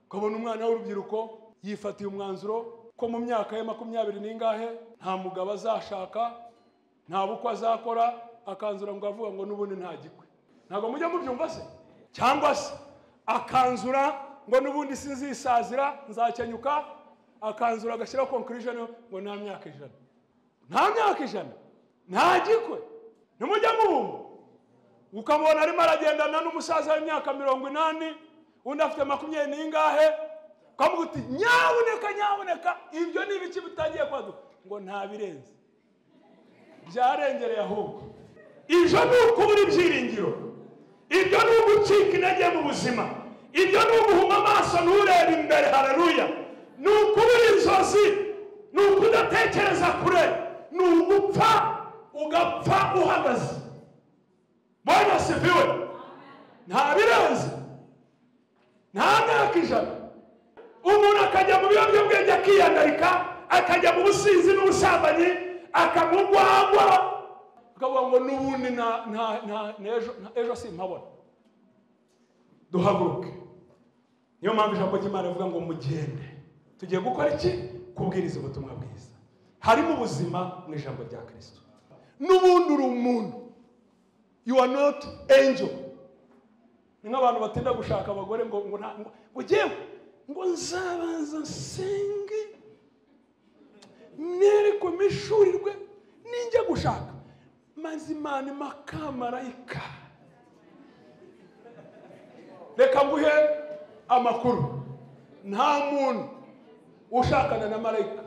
ukabona umwana w'urubyiruko yifatiye umwanzuro ko mu myaka ye makumyabiri n'ingahe nta mugabo azashaka nta bukwe azakora akanzura ngo avuga ngo n'ubundi ntagikwe ntabwo mujya mubyumva se cyangwa se akanzura ngo n'ubundi sinzisazira nzakenyuka akanzura agashyiraho konkirijeni ngo nta myaka ijana nta myaka ijana ntagikwe ntimujya mubumva ukamubona arimo aragendana n'umusaza w'imyaka mirongo inani undi afite makumyabiri n'ingahe ukamuha uti nyabuneka nyabuneka ibyo ni ibiki bitangiye kwaduka ngo ntabirenze byarengereye ahubwo ibyo ni ukubura ibyiringiro ibyo ni ugucika intege mu buzima ibyo ni uguhuma amaso nturebe imbere hararuya ni ukubura inzozi ni ukudatekereza kure ni ugupfa ugapfa uhagaze bwana asifiwe nta birenze nta myaka ijana umuntu akajya mu biyobyabwenge akiyandarika akajya mu businzi n'ubusambanyi akamugwagwa akavuga ngo n'ubundi nta- nta- nta- n'ejo- nta- ejo simpabona duhaguruke niyo mpamvu ijambo ry'imana rivuga ngo mugende tugiye gukora iki kubwiriza ubutumwa bwiza harimo ubuzima mu ijambo rya kirisito n'ubundi uri umuntu you are not angel ni nk'abantu batinda gushaka abagore ngo ngo nta- ngo ngo jyewe ngo nzabanza nsenge mwereke mishurirwe ninjya gushaka maze imana makamarayika reka nguhe amakuru nta muntu ushakana na marayika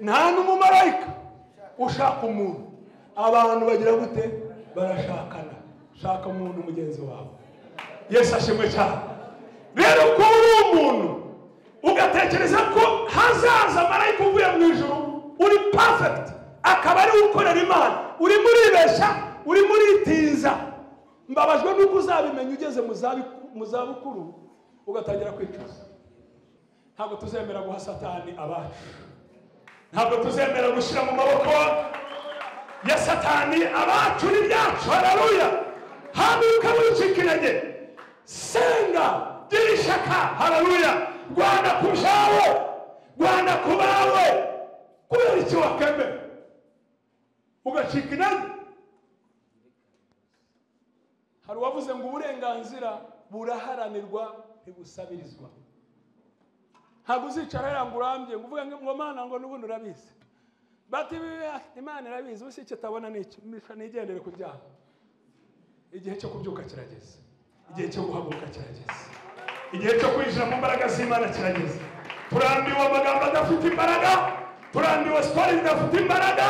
nta n'umumarayika ushaka umuntu abantu bagira gute barashakana shaka umuntu mugenzi wawe yesu ashimwe cyane rero kuba uri umuntu ugatekereza ko hazaza marayika uvuye mu ijuru uri perfect akaba ari ukorera imana urimo uribeshya urimo uritinza mbabajwe nuko uzabimenya ugeze mu zabi- mu zabukuru ugatangira kwicuza ntabwo tuzemera guha satani abacu ntabwo tuzemera gushyira mu maboko ya satani abacu n'ibyacu hararuya haguruka wicika intege senga gira ishyaka hararuya rwanda ku byawe rwanda ku bawe kubera iki wakemera ugacika intege hari uwavuze ngo uburenganzira buraharanirwa ntibusabirizwa ntabwo uzicara hariya ngo urambye ngo uvuge ngo mana ngo n'ubundi urabizi bati bibi, imana irabizi ubu si icyo itabona ni iki Misha nigendere ku byaha igihe cyo kubyuka kirageze igihe cyo guhaguruka kirageze igihe cyo kwinjira mu mbaraga z'imana kirageze turambiwe amagambo adafite imbaraga turambiwe siporo zidafite imbaraga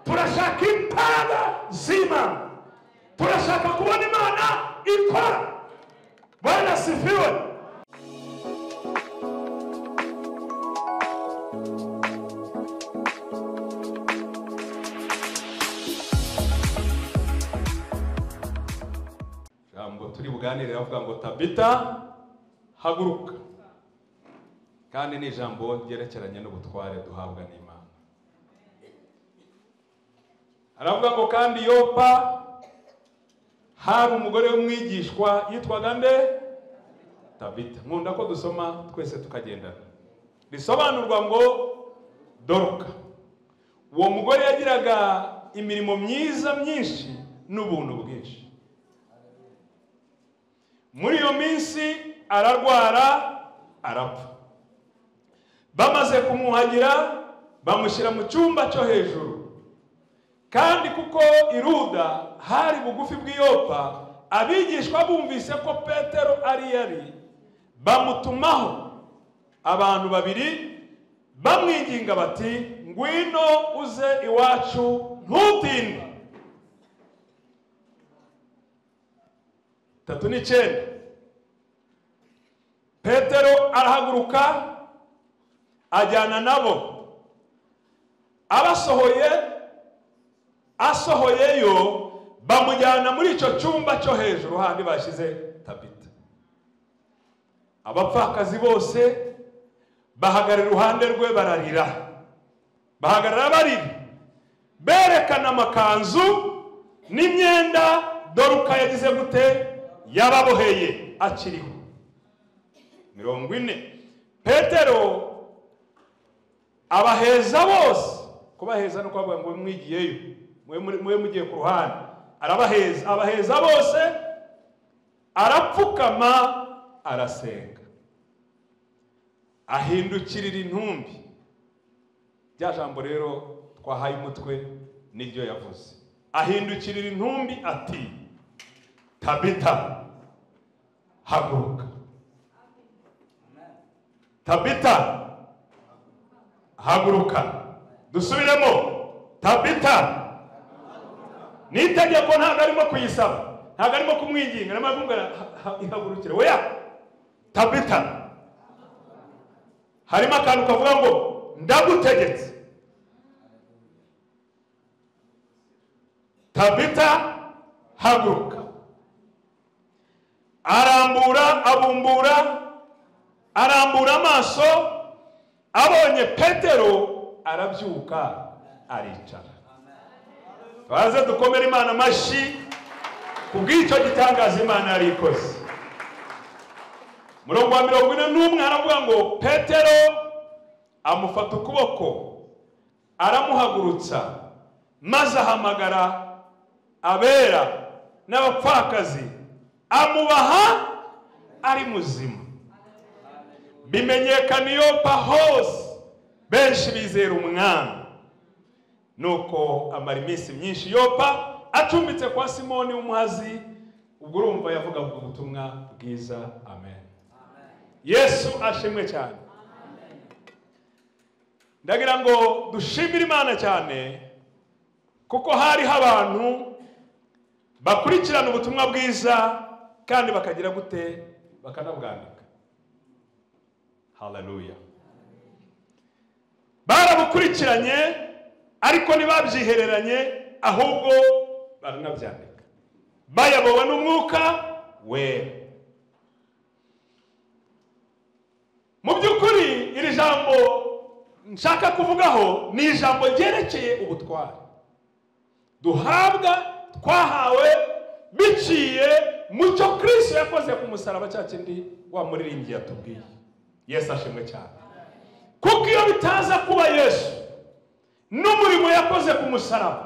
turashaka imbaraga z'imana turashaka kubona imana ikora bwana sifiwe ijambo turi buganire bavuga ngo tabita haguruka kandi ni ijambo ryerekeranye n'ubutware duhabwa n'imana aravuga ngo kandi yopa hari umugore w'umwigishwa yitwaga nde tabita nkunda ko dusoma twese tukagendana risobanurwa ngo doroka uwo mugore yagiraga imirimo myiza myinshi n'ubuntu bwinshi muri iyo minsi ararwara arapfa bamaze kumwuhagira bamushyira mu cyumba cyo hejuru kandi kuko iruda hari bugufi bw'iyopa abigishwa bumvise ko petero ari yari bamutumaho abantu babiri bamwinginga bati ngwino uze iwacu ntutinde tatu n'icyenda petero arahaguruka ajyana nabo abasohoye asohoyeyo bamujyana muri icyo cyumba cyo hejuru handi bashyize tabita abapfakazi bose bahagarara iruhande rwe bararira bahagarara barira berekana amakanzu n'imyenda doruka yagize gute yababoheye akiriho mirongo ine petero abaheza bose kubaheza ni ukuvuga ngo mwigiyeyo mube muri- mube mugiye ku ruhande arabaheza abaheza bose arapfukama arasenga ahindukirira intumbi rya jambo rero twahaye umutwe niryo yavuze ahindukirira intumbi ati tabita haguruka tabita haguruka dusubiremo tabita ni itegeko ntabwo arimo kuyisaba ntabwo arimo kumwinginga arimo kumubwira "Ha- ha- ihagurukire weya tabita harimo akantu kavuga ngo ndagutegetse tabita haguruka arambura abumbura arambura amaso abonye petero arabyuka aricara baze dukomere imana amashyi kubw'icyo gitangaza imana yari ikoze murongo wa mirongo ine n'umwe aravuga ngo petero amufata ukuboko aramuhagurutsa maze ahamagara abera n'abapfakazi amubaha ari muzima bimenyekana iyo pa hose benshi bizera umwami nuko amara iminsi myinshi yopa acumbitse kwa simoni w'umuhazi ubwo urumva yavugaga ubutumwa bwiza amen yesu ashimwe cyane ndagira ngo dushimire imana cyane kuko hariho abantu bakurikirana ubutumwa bwiza kandi bakagira gute bakanabwandika haleluya barabukurikiranye ariko ntibabyihereranye ahubwo baranabyandika bayobowe n'umwuka wera mu by'ukuri iri jambo nshaka kuvugaho ni ijambo ryerekeye ubutwari duhabwa twahawe biciye mu cyo kirisito yakoze ku musaraba cya kindi wa muririmbyi yatubwiye yesu ashimwe cyane kuko iyo bitaza kuba yesu n'umurimo yakoze ku musaraba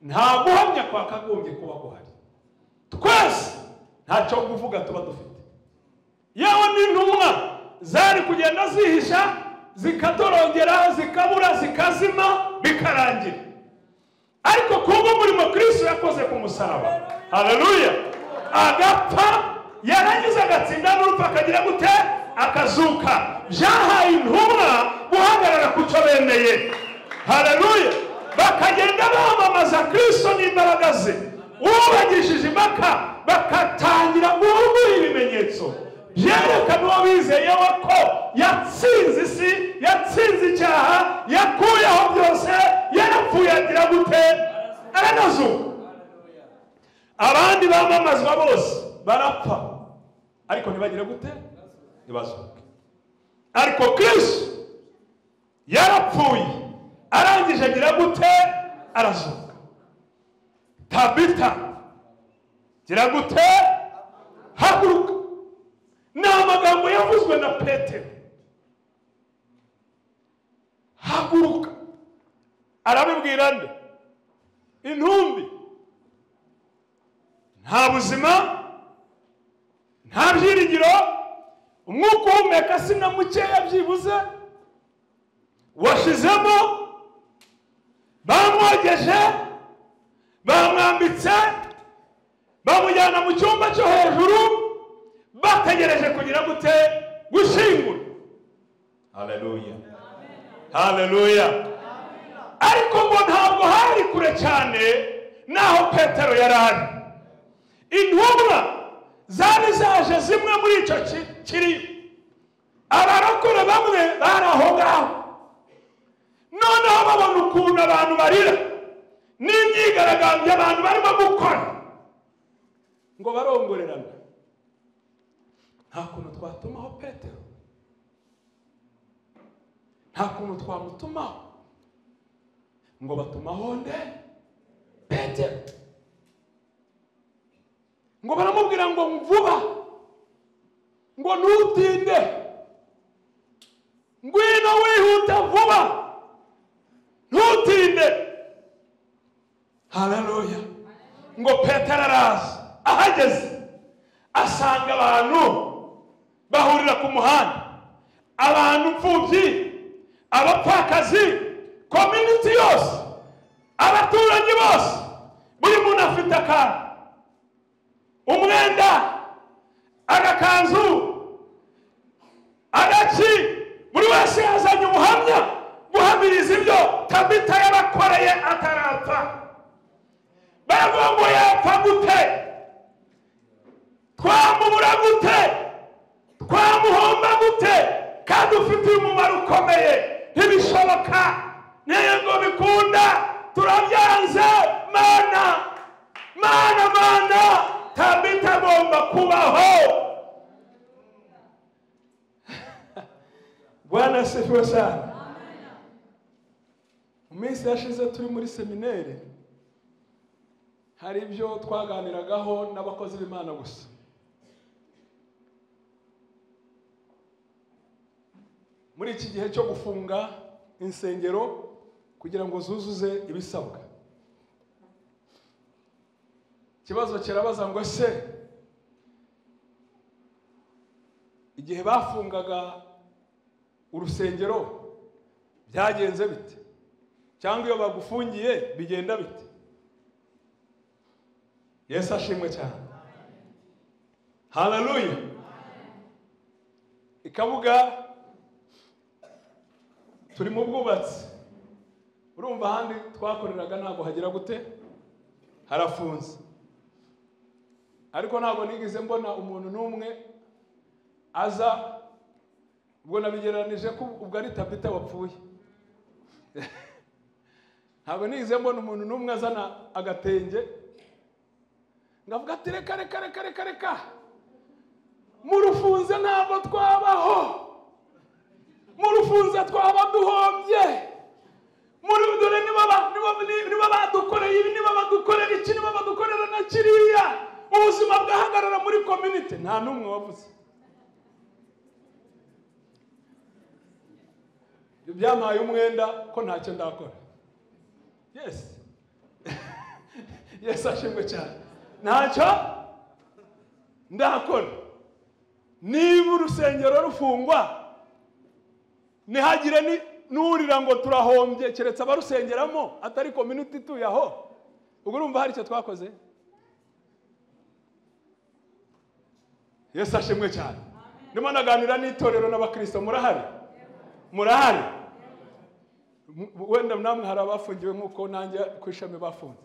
nta guhamya kwa kagombye kuba guhari twese ntacyo kuvuga tuba dufite yewe n'intumwa zari kugenda zihisha zikatorongera zikabura zikazima bikarangira ariko kubw'umurimo kristo yakoze ku musaraba haleluya agapfa yarangiza agatsinda n'urupfu akagira gute akazuka byahaye intumwa guhagarara ku cyo bemeye haleluya bakagenda bamamaza kristo n'imbaraga ze ubagishije impaka bakatangira guhugura ibimenyetso byerekana uwo bizeyewe ko yatsinze isi yatsinze icyaha yakuyeho byose yarapfuye agira gute aranazuka abandi bamamazwa bose barapfa ariko ntibagire gute ntibazuke ariko kristo yarapfuye arangije agira gute arazuka tabita gira gute haguruka ni amagambo yavuzwe na petero haguruka arabibwira nde intumbi nta buzima nta byiringiro umwuka uhumeka si na mukeya byibuze washizemo bamwogeje bamwambitse bamujyana mu cyumba cyo hejuru bategereje kugira gute gushingura haleluya haleluya ariko ngo ntabwo hari kure cyane n'aho petero yari ari intumwa zari zaje zimwe muri icyo ki- kiriyo abarokore bamwe bari aho ngaho noneho babona ukuntu abantu barira n'imyigaragambyo abantu barimo gukora ngo barongorerane nta kuntu twatumaho petero nta kuntu twamutumaho ngo batumaho nde petero ngo baramubwira ngo vuba ngo ntutinde hararuya ngo petero araza ahageze asanga abantu bahurira ku muhanda abantu imfubyi abapfakazi kominiti yose abaturanyi bose buri muntu afite akantu umwenda agakanzu agaki buri wese yazanye ubuhamya guhamiriza ibyo tabita yabakoreye atarapfa baravuga ngo yapfa gute twamubura gute twamuhomba gute kandi ufitiye umumaro ukomeye ntibishoboka ntego bikunda turabyanze mana mana mana tabita agomba kubaho bwana asifiwe cyane mu minsi yashize turi muri semineri hari ibyo twaganiragaho n'abakozi b'imana gusa muri iki gihe cyo gufunga insengero kugira ngo zuzuze ibisabwa ikibazo kirabaza ngo ese igihe bafungaga urusengero byagenze bite cyangwa iyo bagufungiye bigenda bite yesu ashimwe cyane hararuya ikabuga turi mu bwubatsi urumva ahandi twakoreraga ntabwo hagira gute harafunze ariko ntabwo nigeze mbona umuntu n'umwe aza ubwo nabigereranije ko ubwo ari tabita wapfuye ntabwo nigeze mbona umuntu n'umwe azana agatenge ngavuga ati reka reka reka reka reka murufunze ntabwo twabaho murufunze twaba duhombye muri dore niba badukoreye ibi niba badukorera iki niba badukorera na kiriya ubuzima bwahagarara muri kominite nta n'umwe wavuze byampaye umwenda ko ntacyo ndakora yesi yesi ashimwe cyane ntacyo ndakora niba urusengero rufungwa ntihagire n'urira ngo turahombye keretse abarusengeramo atari kominiti ituye aho ubwo urumva hari icyo twakoze yesu ashimwe cyane ndimo naganira n'itorero n'abakirisito murahari murahari wenda namwe hari abafungiwe nk'uko nanjye ku ishami bafunze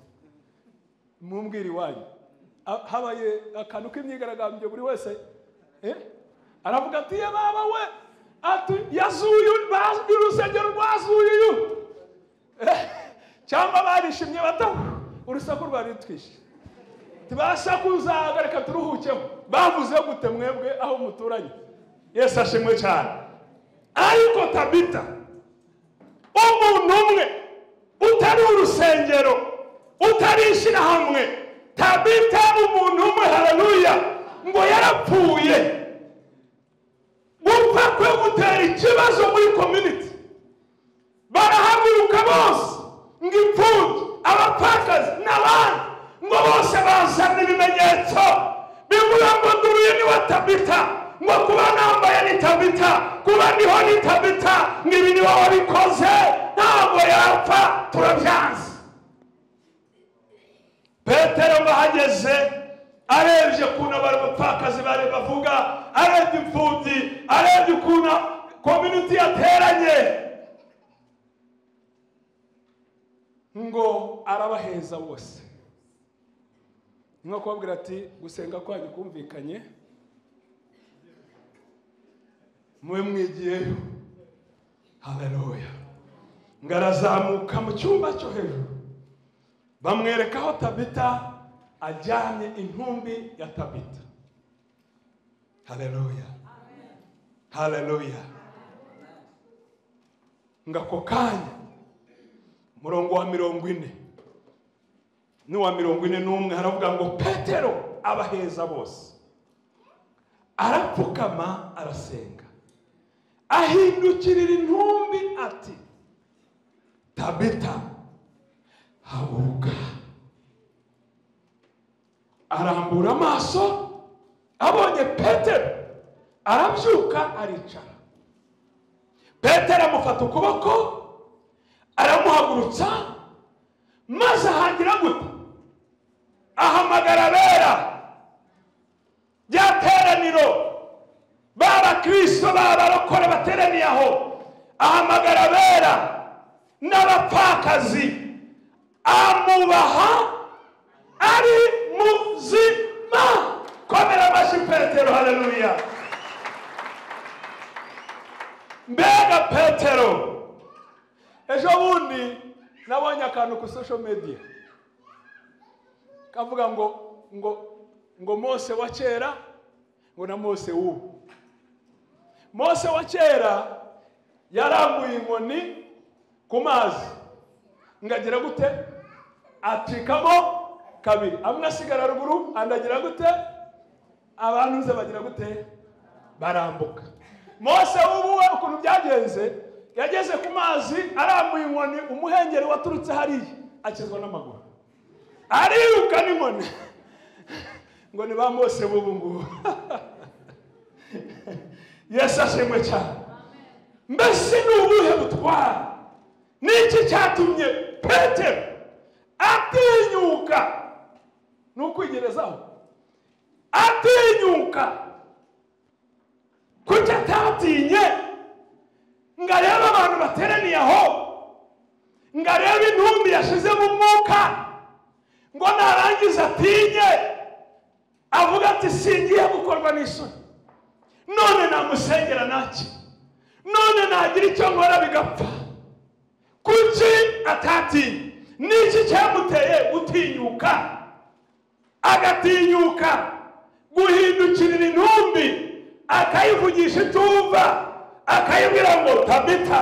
mumbwira iwanyu habaye akantu k'imyigaragambyo buri wese aravuga ati ye baba we yazuye urusengero rwazuye uyu cyangwa barishimye bataho urusaku rwari rutwishe tibasakuzaga reka turuhukeho bavuze gute mwebwe aho muturanye yesu ashimwe cyane ariko tabita umuntu umwe utari urusengero utari ishyirahamwe tabita umuntu umwe hararuya ngo yarapfuye gupfa kwe gutera ikibazo muri kominiti barahaguruka bose ngo imfubyi abapfakazi n'abandi ngo bose bazana ibimenyetso bivuga ngo duruye ni wa tabita ngo kuba nambaye ni tabita kuba ndiho ni tabita ngo ibi ni wowe wabikoze ntabwo yapfa turabyanze petero bahageze arebye ukuntu abapfakazi bari bavuga arebye imfubyi arebye ukuntu kominiti yateranye ngo arabaheza bose nko kubabwira ati gusenga kwanyu kumvikanye mube mwigiyeyo haleluya ngo arazamuka mu cyumba cyo hejuru bamwereka aho tabita ajyanye intumbi ya tabita haleluya haleluya ngo ako kanya umurongo wa mirongo ine n'uwa mirongo ine n'umwe haravuga ngo petero abaheza bose arapfukama arasenga ahindukirira intumbi ati tabita haguruka arambura amaso abonye petero arabyuka aricara petero amufata ukuboko aramuhagurutsa maze ahangira gute ahamagara abera rya teraniro b'abakristo b'abarokore bateraniye aho ahamagara abera n'abapfakazi amubaha ari muzima komera amashyi petero haleluya mbega petero ejo bundi nabonye akantu ku social media kavuga ngo ngo ngo mose wa kera ngo na mose w'ubu mose wa kera yarambuye inkoni ku mazi ngo agera gute acikamo kabiri amwe asigara ruguru andi agira gute abantu ze bagira gute barambuka mose w'ubu we ukuntu byagenze yageze ku mazi arambuye inkoni umuhengeri waturutse hariya akizwa n'amaguru ariruka n'inkoni ngo ni ba mose b'ubu ngubu yesu ashimwe cyane mbese ni ubuhe butwara niki cyatumye petero atinyuka ni ukwigerezaho atinyuka kuki atatinye ngo arebe abantu bateraniye aho ngo arebe intumbi yashize mu mwuka ngo narangiza atinye avuga ati singiye gukorwa n'isoni none namusengera nacyo none nagira icyo nkora bigapfa kuki atatinya niki cyamuteye gutinyuka agatinyuka guhindukirira intumbi akayivugisha itumva akayibwira ngo tabita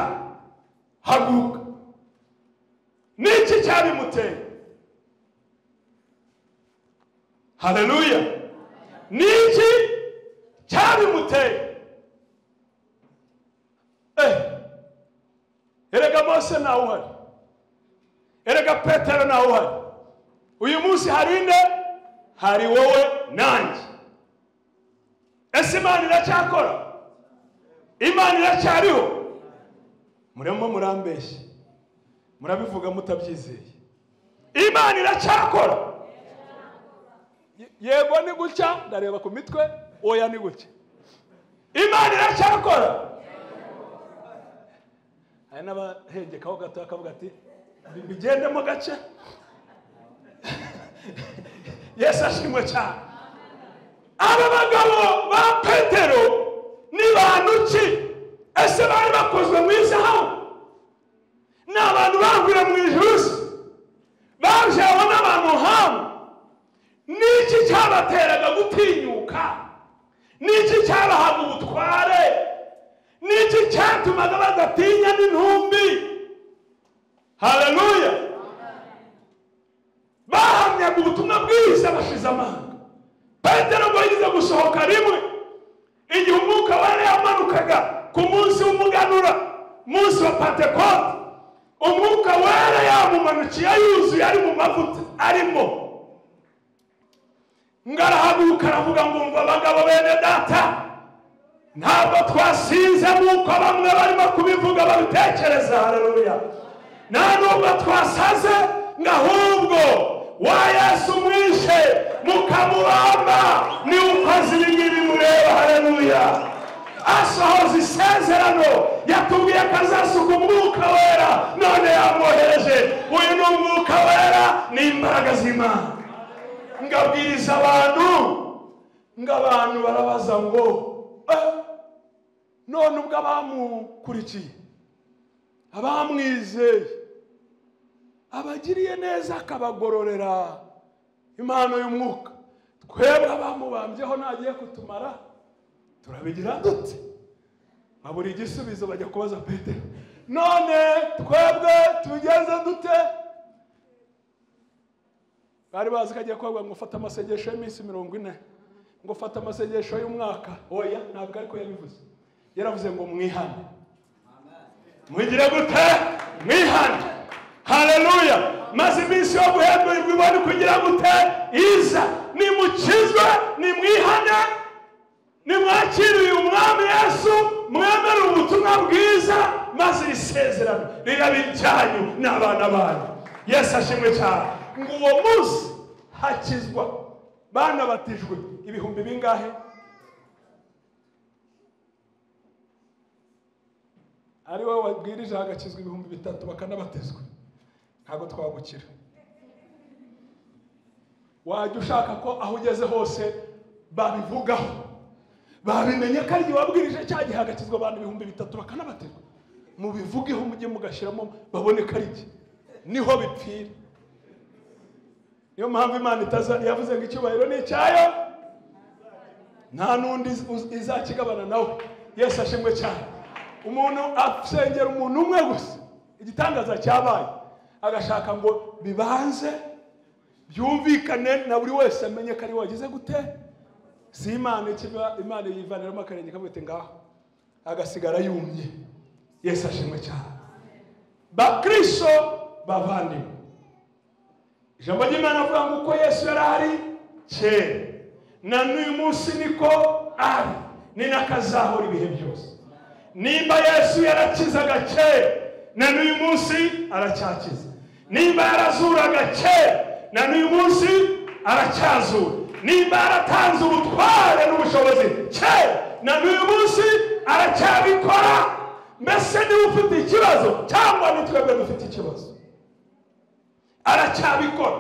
haguruka niki cyabimuteye haleluya niki cyabimuteye eh erega mose ntawe uhari erega petero ntawe uhari uyu munsi hari inde hari wowe nanjye ese imana iracyakora imana iracyariho murimo murambeshya murabivuga mutabyizeye imana iracyakora yego ni gutya ndareba ku mitwe oya ni gutya imana iracyakora hari n'abahengekaho gato bakavuga ati bigendemo gake yesu ashimwe cyane aba bagabo ba petero ni bantu ki ese bari bakozwe mu izahabu ni abantu bahurira mu ijuru se bajewe n'abantu nk'abo niki cyabateraga gutinyuka niki cyabahaga ubutware niki cyatumaga badatinya n'intumbi haleluya bahamyaga ubutumwa bwiza bashize amanga petero ngo yigeze gusohoka rimwe igihe umwuka wari yamanukaga ku munsi w'umuganura munsi wa pentekote umwuka wera yamumanukiye yuzuye ari mu mavuta arimo ngarahaguruka aravuga ngo umva abagabo bene data ntabwo twasinze nk'uko bamwe barimo kubivuga babitekereza haleluya nta nubwo twasaze ngo ahubwo wa yesu mwishe mukamubamba ni ukoze ibi ngibi mureba haleluya asohoza isezerano yatubwiye ko azasuka umwuka wera none yamwohereje uyu ni umwuka wera ni imbaraga z'imana ngabwiriza abantu ngo abantu barabaza ngo none ubwo abamukurikiye abamwizeye abagiriye neza akabagororera impano y'umwuka twebwe abamubambyeho ntagiye kutumara turabigira dute babura igisubizo bajya kubaza petero none twebwe tubigenze dute bari bazi ko agiye kuvuga ngo ufate amasengesho y'iminsi mirongo ine ngo ufate amasengesho y'umwaka oya ntabwo ariko yabivuze yaravuze ngo mwihane mugire gute mwihane haleluya maze iminsi yo guhemburirwa ibone kugira gute iza nimukizwe nimwihane nimwakire uyu mwami yesu mwemere ubutumwa bwiza maze iri sezerano riraba iryanyu n'abana banyu yesu ashimwe cyane ngo uwo munsi hakizwa banabatijwe ibihumbi bingahe ari wowe wabwirije hagakizwa ibihumbi bitatu bakanabatizwa ntabwo twagukira wajya ushaka ko aho ugeze hose babivugaho babimenye ko ari igihe wabwirije cya gihe hagakizwa abantu ibihumbi bitatu bakanabatizwa mubivugeho mujye mugashyiramo babone ko ari iki niho bipfira niyo mpamvu imana itaza yavuze ngo icyubahiro ni icyayo nta n'undi uz- izakigabana nawe yesu ashimwe cyane umuntu asengera umuntu umwe gusa igitangaza cyabaye agashaka ngo bibanze byumvikane na buri wese amenye ko ari we wagize gute si imana ikiba imana yivaniramo akarenge kamwe iti ngaho agasigara yumye yesu ashimwe cyane bakristo bavandimwe ijambo ry'imana avuga ngo uko yesu yari ari kera na n'uyu munsi niko ari ni n'akazahora ibihe byose nimba yesu yarakizaga kera na n'uyu munsi aracyakiza nimba yarazuraga kera na n'uyu munsi aracyazura nimba yaratanze ubutware n'ubushobozi kera na n'uyu munsi aracyabikora mbese niba ufite ikibazo cyangwa ni twebwe dufite ikibazo aracyabikora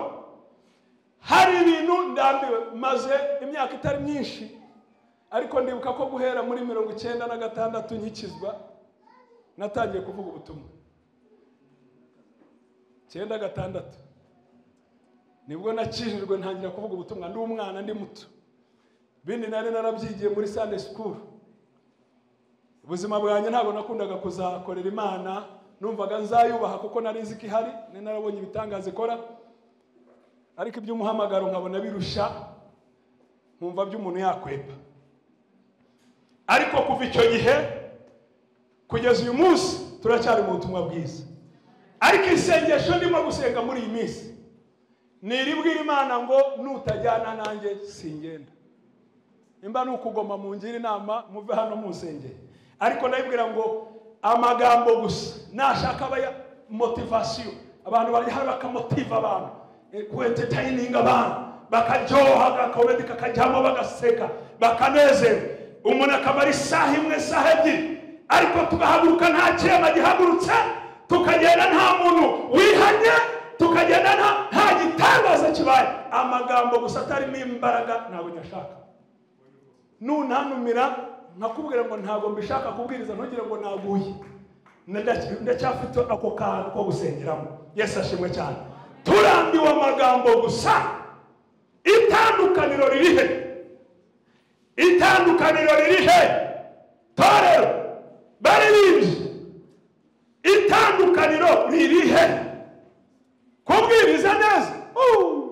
hari ibintu ndambiwe maze imyaka itari myinshi ariko ndibuka ko guhera muri mirongo icyenda na gatandatu nkikizwa natangiye kuvuga ubutumwa icyenda gatandatu nibwo nakijijwe ntangira kuvuga ubutumwa ndi umwana ndi muto ibindi nari narabyigiye muri sande sikuru ubuzima bwanjye ntabwo nakundaga kuzakorera imana numvaga nzayubaha kuko nari nzi ko ihari nari narabonye ibitangaza ikora ariko iby'umuhamagaro nkabona birusha nkumva by'umuntu yakwepa ariko kuva icyo gihe kugeza uyu munsi turacyari mu butumwa bwiza ariko isengesho ndimo gusenga muri iyi minsi ntiribwira imana ngo nutajyana nanjye singenda nimba ni ukugoma mungira inama muve hano munsengeye ariko ndabibwira ngo amagambo gusa nashaka aba ya motivasiyo abantu bari hano bakamotiva abantu kuentetayininga abantu bakaryoha agakomedi kakajyamo bagaseka bakanezerwa umuntu akamara isaha imwe isaha ebyiri ariko tugahaguruka nta kirema gihagurutse tukagenda nta muntu wihanye tukagenda nta- nta gitangaza kibaye amagambo gusa atarimo imbaraga ntabwo nyashaka nunanumira nkakubwira ngo ntabwo mbishaka kubwiriza ntugire ngo naguye Ndacya- ndacyafite ako kantu ko gusengeramo yesu ashimwe cyane turambiwe amagambo gusa itandukaniro riri he itandukaniro riri he torero baririmbyi itandukaniro riri he kubwiriza neza Uh!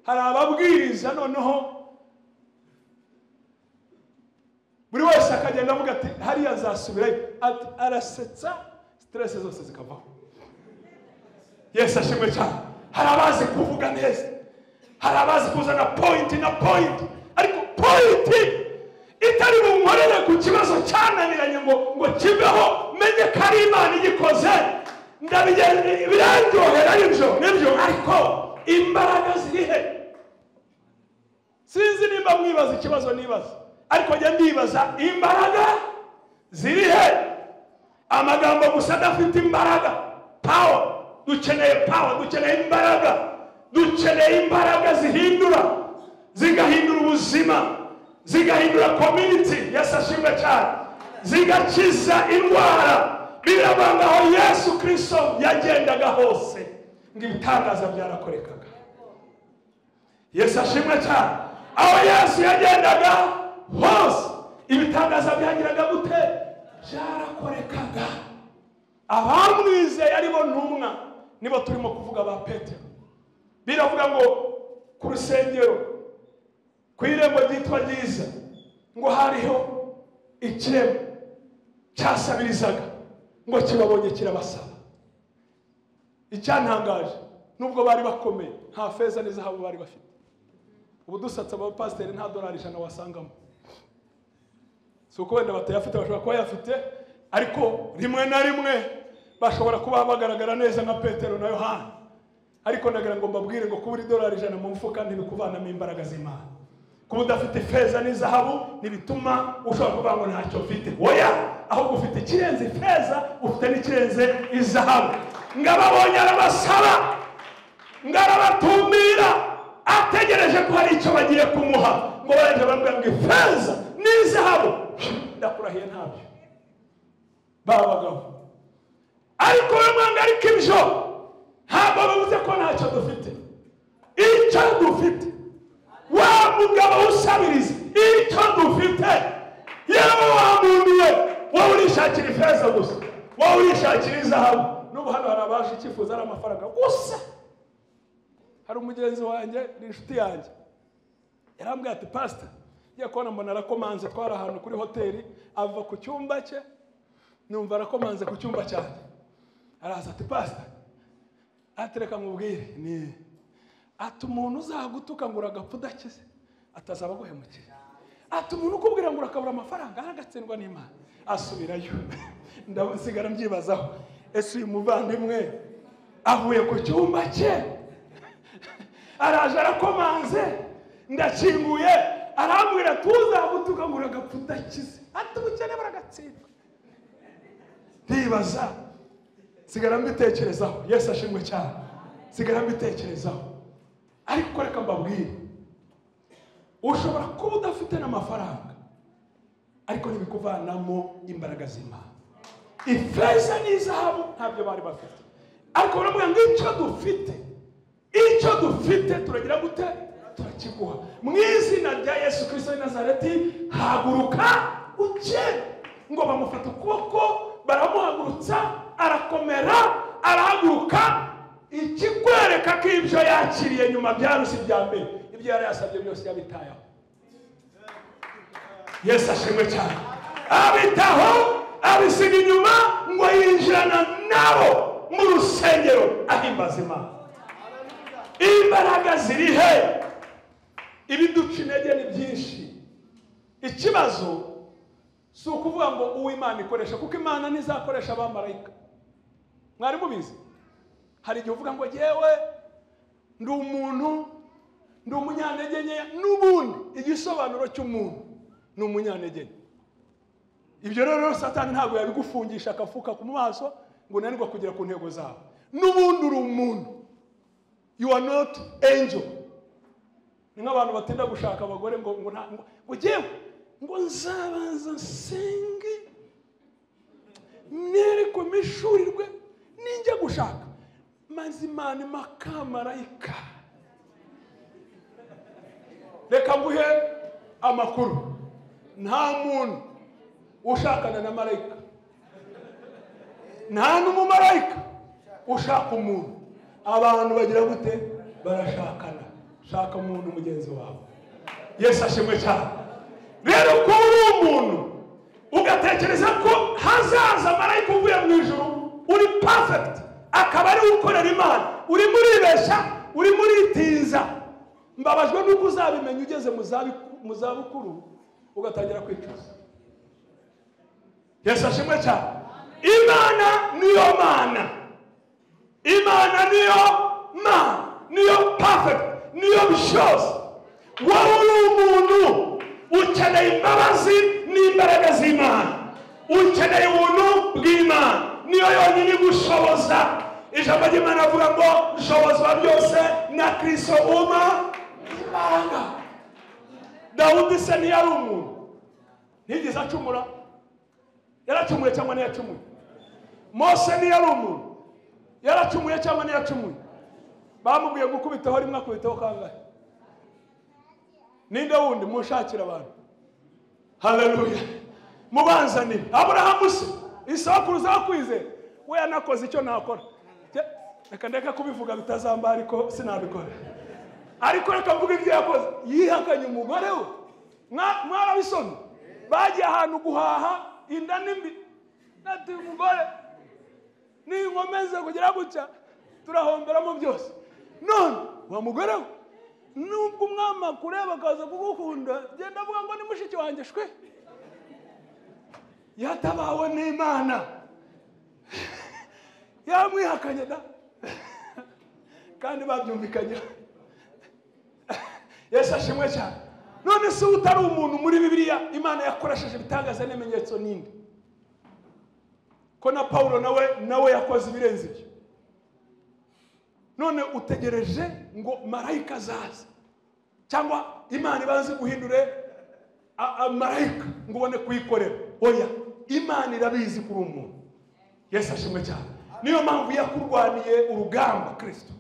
hari ababwiriza noneho buri wese akagenda avuga ati hariya azasubirayo ati arasetsa siteresi zose zikavaho yesu ashimwe cyane hari abazi kuvuga neza hari abazi kuzana pointi na pointi ariko pointi itari bunkorere ku kibazo cyananiranye ngo ngo kibeho menye ko ari imana igikoze ndabigenje birandyohera nibyo nibyo ariko imbaraga ziri he sinzi nimba mwibaza ikibazo nibaza ariko njya ndibaza imbaraga ziri he amagambo gusa adafite imbaraga pawa dukeneye pawa dukeneye imbaraga dukeneye imbaraga zihindura zigahindura ubuzima zigahindura community yesu ashimwe cyane zigakiza indwara biravuga aho yesu kirisito yagendaga hose ngo ibitangaza byarakorekaga yesu ashimwe cyane aho yesu yagendaga hose ibitangaza byagiraga gute byarakorekaga abamwizeye aribo ntumwa nibo turimo kuvuga ba petero biravuga ngo ku rusengero ku irembo ryitwa ryiza ngo hariho ikirembo cyasabirizaga ngo kibabonye kirabasaba icyantangaje nubwo bari bakomeye nta feza n'izahabu bari bafite ubu dusatse abapasiteri nta dolari ijana wasangamo si uko wenda batayafite bashobora kuba bayafite ariko rimwe na rimwe bashobora kuba bagaragara neza nka petero na yohani ariko nagira ngo mbabwire ngo kuba uri dolari ijana mu mufuka ntibikuvanamo imbaraga z'imana kuba udafite feza n'izahabu ntibituma ushobora kuvuga ngo ntacyo mfite oya ahubwo ufite ikirenze feza ufite n'ikirenze izahabu ngo ababonye arabasaba ngo arabatumbira ategereje ko hari icyo bagiye kumuha ngo barajya bambwira ngo ifeza n'izahabu ndakurahiye ntabyo babagaho ariko we mwanga ariko ibyo ntabwo bivuze ko ntacyo dufite icyo dufite wa mugabo usabiriza icyo dufite yewe wamunduye wowe urishakira ifeza gusa wowe urishakira izahabu n'ubu hano hari abaje icyifuzo ari amafaranga gusa hari umugenzi wanjye ni inshuti yanjye yarambwiye ati pasita ngiye kubona mbona arakomanze twari ahantu kuri hoteli ava ku cyumba cye numva arakomanze ku cyumba cyanjye araza ati pasita atereka nkubwire ni ati umuntu uzagutuka ngo uragapfa udakize atazaba aguhemukira ati umuntu ukubwira ngo urakabura amafaranga aragatsindwa n'imana asubirayo ndasigara mbyibazaho ese uyu muvandimwe avuye ku cyumba cye araje arakomanze ndakinguye arambwira tuzagutuka ngo uragapfa udakize ati ubukene buragatsindwa ndibaza sigara mbitekerezaho yesu ashimwe cyane sigara mbitekerezaho ariko reka mbabwire ushobora kuba udafite n'amafaranga ariko ntibikuvanamo imbaraga z'imana ifeza n'izahabu ntabyo bari bafite ariko baravuga ngo icyo dufite icyo dufite turagira gute turakiguha mu izina rya yesu kirisito w'i nazareti haguruka ukene ngo bamufata ukuboko baramuhagurutsa arakomera arahaguruka ikikwereka ko ibyo yakiriye nyuma byaruse ibya mbere ibyo yari yasabye byose yabitayeho yesu ashimwe cyane abitaho abisiga inyuma ngo yinjirana nabo mu rusengero ahimbaza imana imbaraga ziri he ibiduca intege ni byinshi ikibazo si ukuvuga ngo uwo imana ikoresha kuko imana ntizakoresha abamarayika mwari mubizi hari igihe uvuga ngo yewe ndi umuntu ndi umunyantege nkeya n'ubundi igisobanuro cy'umuntu ni umunyantege nke ibyo rero satani ntabwo yabigufungisha akafuka ku maso ngo unanirwe kugera ku ntego zawe n'ubundi uri umuntu you are not angel ni nk'abantu batinda gushaka abagore ngo ngo nta ngo ngo ngewe ngo nzabanza nsenge mwerekwe mishurirwe ninjya gushaka mazimana makamarayika reka nguhe amakuru nta muntu ushakana na marayika nta n'umumarayika ushaka umuntu abantu bagira gute barashakana shaka umuntu mugenzi wawe yesu ashimwe cyane rero kuba uri umuntu ugatekereza ko hazaza marayika uvuye mu ijoro uri perfect akaba ari ukorera imana urimo uribeshya urimo uritinza mbabajwe n'uko uzabimenya ugeze mu zabukuru ugatangira kwicuza yesu ashimwe cyane imana niyo mana imana niyo mana niyo perfect niyo byose wowe uri umuntu ukeneye imbabazi n'imbaraga z'imana ukeneye ubuntu bw'imana niyo yonyine igushoboza ijambo ry'imana avuga ngo shobozwa byose na kirisito uma imana dawudi se ntiyari umuntu ntigeze acumura yaracumuye cyangwa ntiyacumuye mose ntiyari umuntu yaracumuye cyangwa ntiyacumuye bamubwiye gukubitaho rimwe akubitaho kangahe ninde wundi mushakira abantu haleluya mubanzanire aburahamu se isabukuru zakwize we yanakoze icyo nakora reka ndeka kubivuga bitazamba ariko sinabikora ariko reka mvuga ibyo yakoze yihakanye umugore we mwarabisoma bagiye ahantu guhaha inda n'imbi nati umugore ninkomeze kugira gutya turahomberamo byose none wa mugore we nubwo umwami akureba akaza kugukunda genda avuga ngo ni mushiki wanjye shwe yatabawe n'imana yamwihakanye da kandi babyumvikanyeho yesu ashimwe cyane none se utari umuntu muri bibiliya imana yakoresheje ibitangaza n'ibimenyetso n'indi ko na paul nawe nawe yakoze ibirenze ibyo none utegereje ngo marayika azaze cyangwa imana ibanze guhindure a- a- marayika ngo ubone kuyikorera oya imana irabizi kuri umuntu yesu ashimwe cyane niyo mpamvu yakurwaniye urugamba kirisito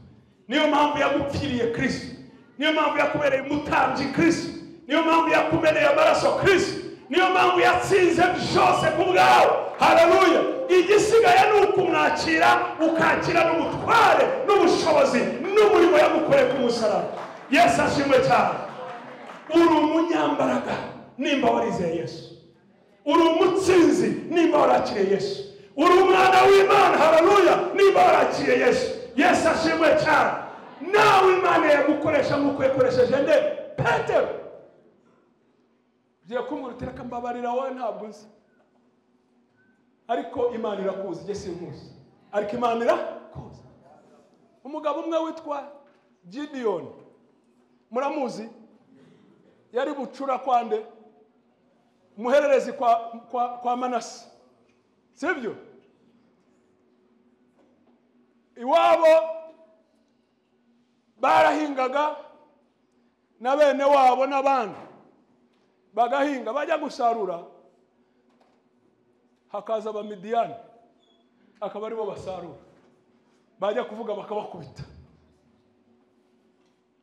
niyo mpamvu yagupfiriye kirisito niyo mpamvu yakubereye umutambyi kirisito niyo mpamvu yakubereye amaraso kirisito niyo mpamvu yatsinze byose ku bwawe hararuya igisigaye ni ukumwakira ukakira n'ubutware n'ubushobozi n'umurimo yagukoreye ku musaraba yesu ashimwe cyane uri umunyambaraga nimba warizeye yesu uri umutsinzi nimba warakiriye yesu uri umwana w'imana hararuya nimba warakiriye yesu yesu ashimwe cyane nawe imana yagukoresha nk'uko yakoresheje nde petero ugiye kumbwira uti reka mbabarira wowe ntabwo nzi ariko imana irakuzi njye sinkuzi ariko imana irakuzi umugabo umwe witwa gidiyoni muramuzi yari bucura kwande umuhererezi kwa, kwa, kwa manasi sibyo iwabo barahingaga na bene wabo n'abandi bagahinga bajya gusarura hakaza abamidiyani akaba aribo basarura bajya kuvuga bakabakubita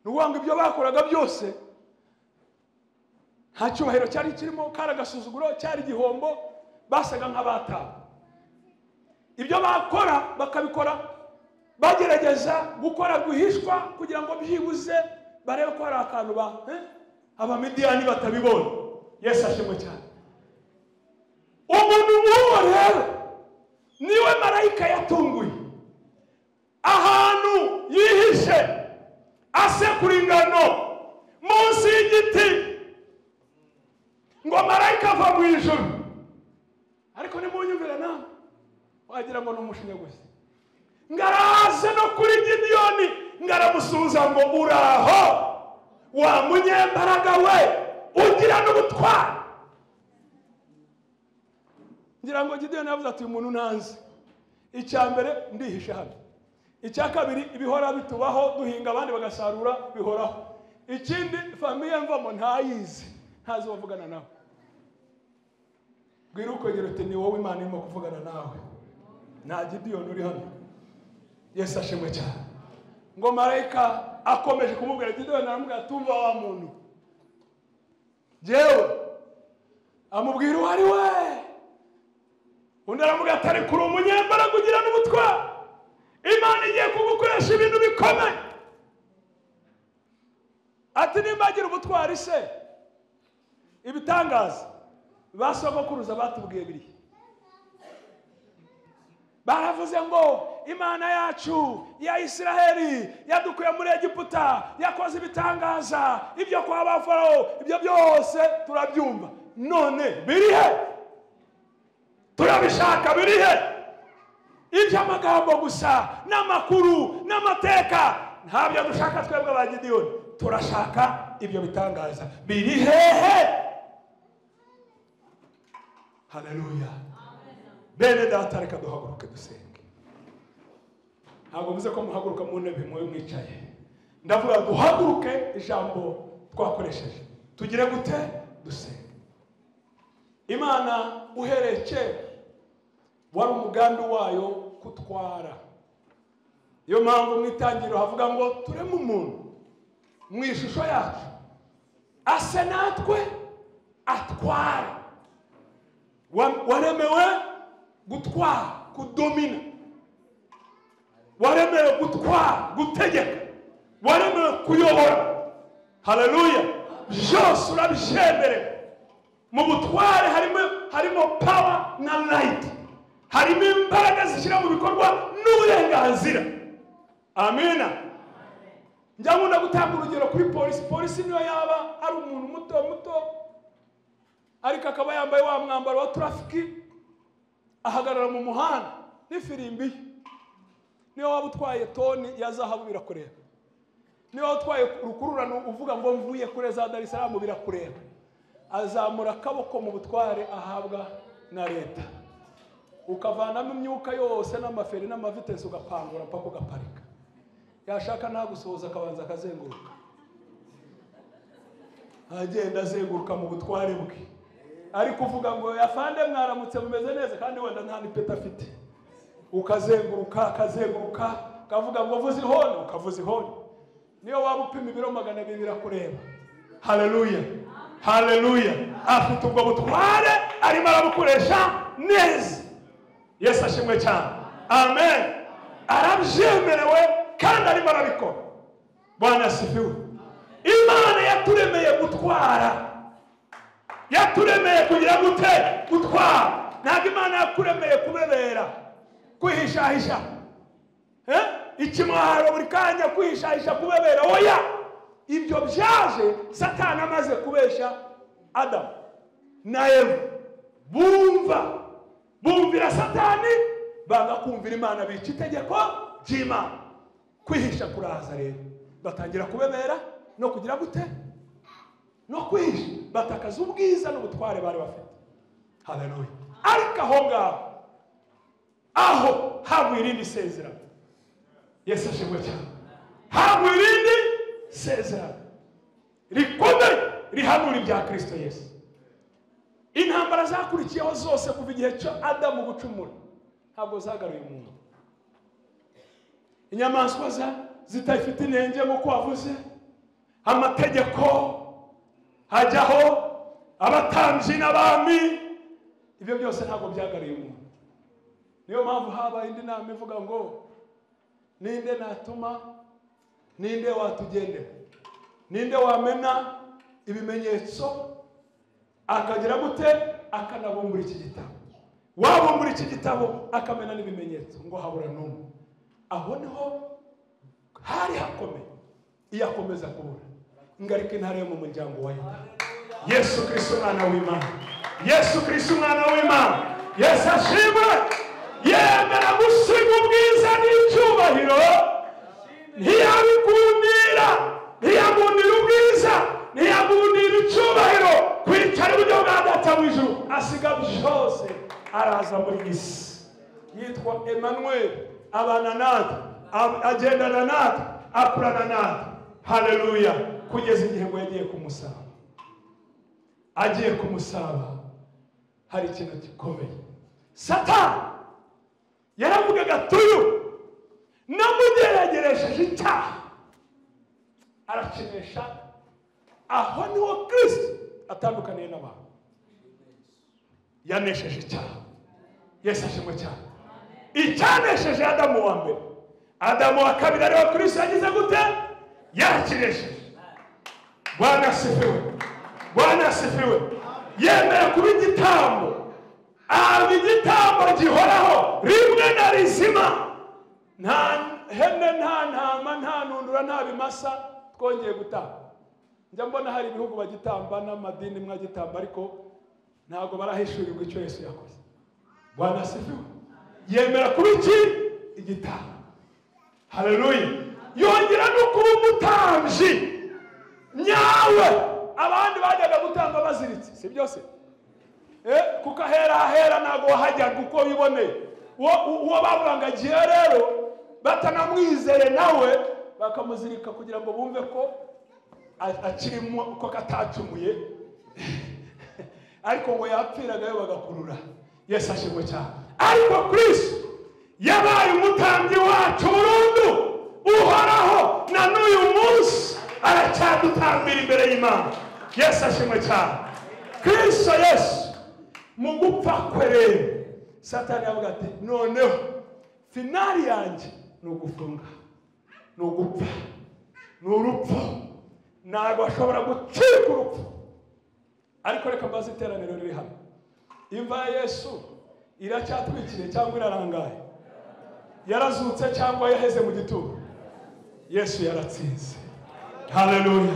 ni ukuvuga ngo ibyo bakoraga byose nta cyubahiro cyari kirimo kari agasuzuguro cyari igihombo basaga nk'abatawe ibyo bakora bakabikora bagerageza gukora rwihishwa kugira ngo byibuze barebe ko hari akantu ba eh? abamidiyani batabibona yesu ashimwe cyane umuntu nk'uwo rero niwe marayika yatunguye ahantu yihishe asekura ingano munsi y'igiti ngo marayika ava mu ijoro ariko nimunyumvira nawe wagira ngo ni umushinya gusa ngo araze no kuri gidiyoni ngo aramusubiza ngo uraho wa munyembaraga we ugira n'ubutwari ngira ngo gidiyoni yavuze ati uyu muntu ntanzi icya mbere ndihishe hano icya kabiri ibihora bitubaho duhinga abandi bagasarura bihoraho ikindi famiye mvamo ntayizi ntazi uwo avugana nawe bwira ukongera uti ni wowe imana irimo kuvugana nawe nta gidiyoni uri hano yesu ashimwe cyane ngo marayika akomeje kumubwira gidiyoni aramubwira tumva wa muntu jyewe amubwira uwo ari we undi aramubwira ati ariko uri umunyembaraga ugira n'ubutwari imana igiye kugukoresha ibintu bikomeye ati nimba agira ubutwari se ibitangaza ba sogokuruza batubwiye biri baravuze ngo imana yacu ya isiraheli yadukuye muri egiputa yakoze ibitangaza ibyo kwa ba farawo ibyo byose turabyumva none biri he turabishaka biri he iby'amagambo gusa n'amakuru n'amateka ntabyo dushaka twebwe ba gidiyoni turashaka ibyo bitangaza biri hehe haleluya bene data reka duhaguruke dusenge ntabwo mvuze ko muhaguruka mu ntebe mwe mwicaye ndavuga duhaguruke ijambo twakoresheje tugire gute dusenge imana uhereye kera wari umugambi wayo kutwara niyo mpamvu mu itangiriro havuga ngo tureme umuntu mu ishusho yacu ase natwe atware Wa- waremewe gutwara kudomina waremewe gutwara gutegeka waremewe kuyobora haleluya byose urabyemerewe mu butware harimo harimo pawa na rayiti harimo imbaraga zishyira mu bikorwa n'uburenganzira amina njya nkunda gutanga urugero kuri polisi polisi niyo yaba ari umuntu muto muto ariko akaba yambaye wa mwambaro wa turafiki ahagarara mu muhanda n'ifirimbi ye niyo waba utwaye toni ya zahabu birakureba niba utwaye rukururano uvuga ngo mvuye kure za dar es salaam birakureba azamura akaboko mu butware ahabwa na leta ukavanamo imyuka yose n'amaferi n'amavitesi ugapangura mpaka ugaparika yashaka ntagusohoza akabanza akazenguruka agenda azenguruka mu butware bwe ariko uvuga ngo yafande mwaramutse mumeze neza kandi wenda nta nipeti afite ukazenguruka akazenguruka kavuga ngo vuze ihoni ukavuza ihoni niyo waba upima ibiro magana abiri birakureba hareruya hareruya afite ubwo butware arimo arabukoresha neza yesu ashimwe cyane amen arabyemerewe kandi arimo arabikora bwana sifiwe imana yaturemeye gutwara yaturemeye kugira gute gutwara ntabwo imana yakuremeye kubebera kwihishahisha eh? ikimwaro buri kanya kwihishahisha kubebera oya ibyo byaje satani amaze kubeshya adamu na eva bumva bumvira satani banga kumvira imana bica itegeko ry'imana kwihisha kuraza rero batangira kubebera no kugira gute no kwihisha batakaza ubwiza n'ubutware bari bafite haleluya ariko aho ngaho aho habuye irindi sezerano yesu ashimwe cyane ntabwo irindi sezerano rikomeye rihanura ibya kirisito yesu intambara zakurikiyeho zose kuva igihe cyo adamu gucumura ntabwo zagaruye umuntu inyamaswa zitafite intenge nk'uko wavuze amategeko hajyaho abatambyi n'abami ibyo byose ntabwo byagaruye umuntu niyo mpamvu habaye indi nama ivuga ngo ninde natuma ninde watugendera ninde wamena ibimenyetso akagira gute akanabumbura iki gitabo wabumbura iki gitabo akamena n'ibimenyetso ngo habura n'umwe aho niho hari hakomeye iyo akomeza kubura ingaruka intare yo mu muryango wa yuda yesu kirisito umwana w'imana yesu kirisito umwana w'imana yesu ashimwe yemera gusiga ubwiza n'icyubahiro ntiyabigundira ntiyagundira ubwiza ntiyagundira icyubahiro kwicara iburyo bwa data w'ijuru asiga byose araza muri iyi si yitwa emmanuel abana natwe agendana natwe akurana natwe hareruya kugeza igihe ngo yagiye kumusaba agiye kumusaba hari ikintu gikomeye satani yaravugaga tuyu namugerageresheje icyaha arakinisha aho niho kirisiti atandukaniye n'abantu yanesheje icyaha yesu ashimwe cyane icyanesheje adamu wa mbere adamu wa kabiri ariwe kirisiti yagize gute yarakinesheje bwana asifiwe bwana asifiwe yemera kuba igitambo aba igitambo gihoraho rimwe na rizima nta hene nta ntama nta ntundura nta bimasa twongeye gutanga njya mbona hari ibihugu bagitamba n'amadini mwagitamba ariko ntabwo barahishurirwa icyo yesu yakoze rwanda sifiwe yemera kuba iki igitabo hareruye yongera no kuba umutambyi nyawe abandi bajyaga gutamba baziritse si byose kuko ahera ahera ntabwo wahajyaga uko wiboneye uwo bavugangagiye rero batanamwizeye nawe bakamuzirika kugira ngo bumve ko akirimo ko katacumuye ariko ngo yapfiragayo bagakurura yesu ashimwe cyane ariko kirisi yabaye umutambyi wacu burundu uhoraho na n'uyu munsi aracyadutambira imbere y'imana yesu ashimwe cyane kirisi yesu mu gupfa kwe rero satani yavuga ati noneho finari yanjye ni ugufunga ni ugupfa ni urupfu ntabwo ashobora gucika urupfu ariko reka mbaze iteraniro riri hano imva ya yesu iracyatwikiriye cyangwa irarangaye yarazutse cyangwa yaheze mu gituro yesu yaratsinze haleluya